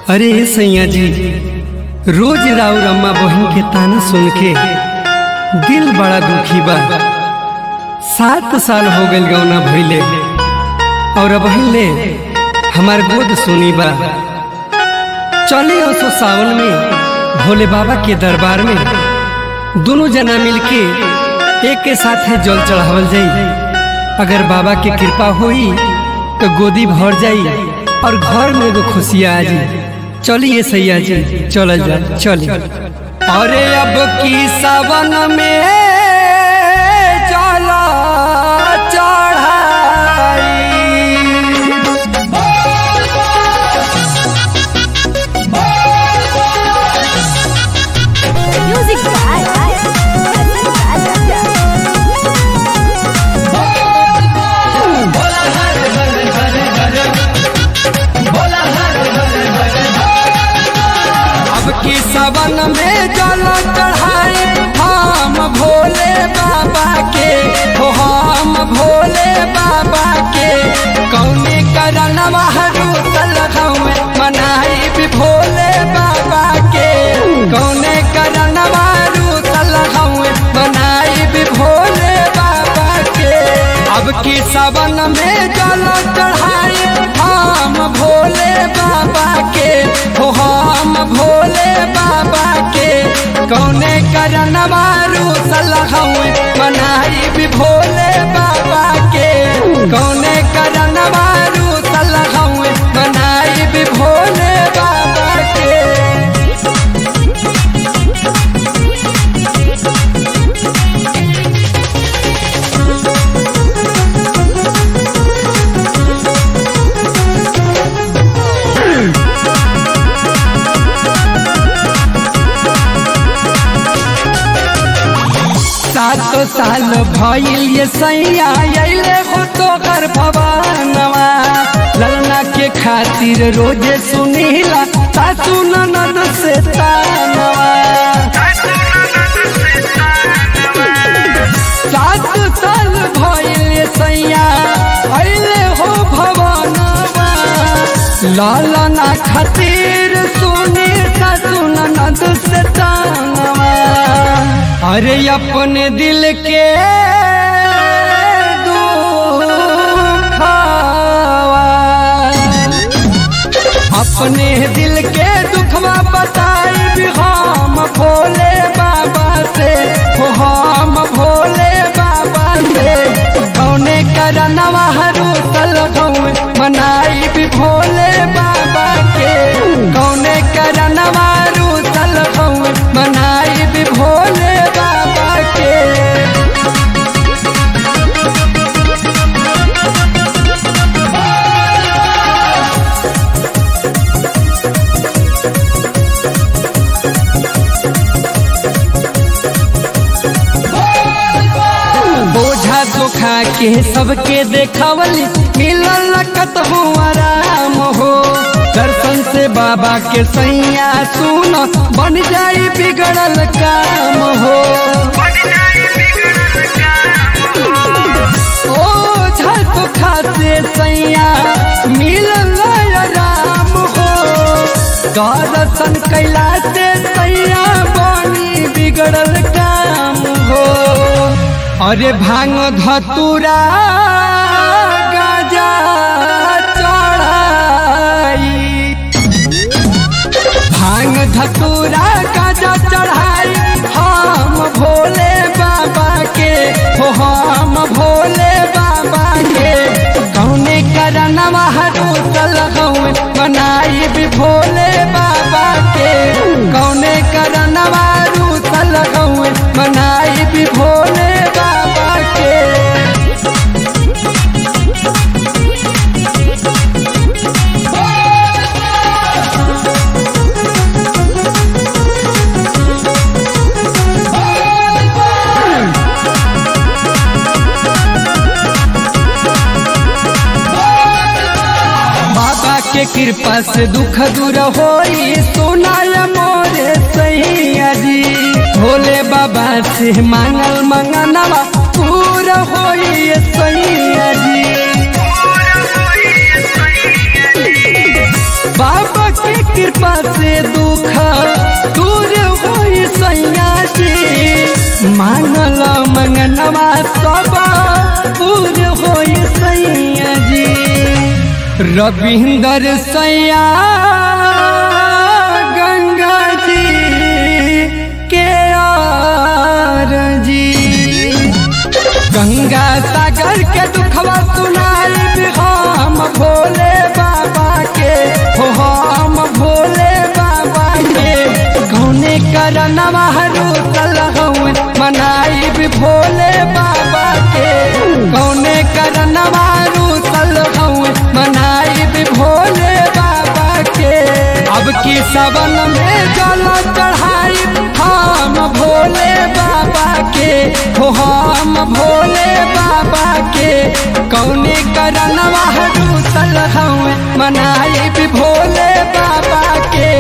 अरे सैया जी रोज राउर अम्मा बहन के ताना सुन के दिल बड़ा दुखी बा सात साल हो गइल गौना भइले और अब ले हमार गोद सुनी बा चले असो सावन में भोले बाबा के दरबार में दोनों जना मिलके एक के साथ है जल चढ़ावल जाई अगर बाबा के कृपा होई तो गोदी भर जाई और घर में एगो खुशियाँ आ जाई चलिए सैया जी चल जा चलिए अरे अब की सावन में चला चढ़ाई Music by Rajan Raja. अब की सावन में जल चढ़ाई हम भोले बाबा के हो हम भोले बाबा के कौने करन हरू में मनाई भी भोले बाबा के कौने करन हरू में मनाई भी भोले बाबा के अब की सावन में जल चढ़ाई हम भोले बाबा के हो हम भोले बाबा के कौने करन मारू सलहवे मनाई भी भोले बाबा के कौने करन मारू सलहवे मनाई भी भोले बाबा के सात साल भइल ये सैया अइले हो तो कर भवानवा ललना के खातिर रोजे सुनीला सासू ननद से तानवा सात साल भइल ये सैया अइले हो भवानवा ललना खातिर सुनी सासू ननद से तानवा अरे अपने दिल के दुखवा अपने दिल के दुखवा बताई भी हम भोले बाबा से हो हम भोले बाबा से कौने करनवा हरू तलगौं मनाई भी भोले बाबा के कौने करनवा हरू तलगौं मनाई भी भोले बाबा के बोझा धोखा के सबके देखावली मिलल लकत हो आराम हो दर्शन से बाबा के सैया सुन बन जाई बिगड़ल काम हो ओझा धोखा से सैया मिलल आराम हो दर्शन कैला से सैया बनी बिगड़ल काम हो अरे भांग धतुरा गाजा चढ़ाई भांग धतुरा गाजा चढ़ाई हम भोले बाबा के हो हम भोले बाबा के कौने करन हरू तलगौं बनाई भी भोले बाबा के कौने करन हरू तलगौं बनाई भी भोले बाबा के बाबा के कृपा से दुख दूर होई सुनाय मोरे सैया जी भोले बाबा से मांगल मंगनवा पूरा होई सैया जी बाबा के कृपा कृपा से दुख दूर होई सैया जी मानल मंगनवा सब पूर होई सैया जी रविंदर सैया गंगा जी के आर जी गंगा सागर के दुखवा सुनाई हम भोले बाबा के हो हम भोले बाबा के कौने करनवा रूसल हूँ मनाई भी भोले बाबा के कौने करनवा रूसल हूँ मनाई भी भोले बाबा के अब की सबन में जल चढ़ाई हम भोले बाबा के हो हम भोले बाबा के कौने करनवा रूसल हूँ मनाई भी भोले बाबा के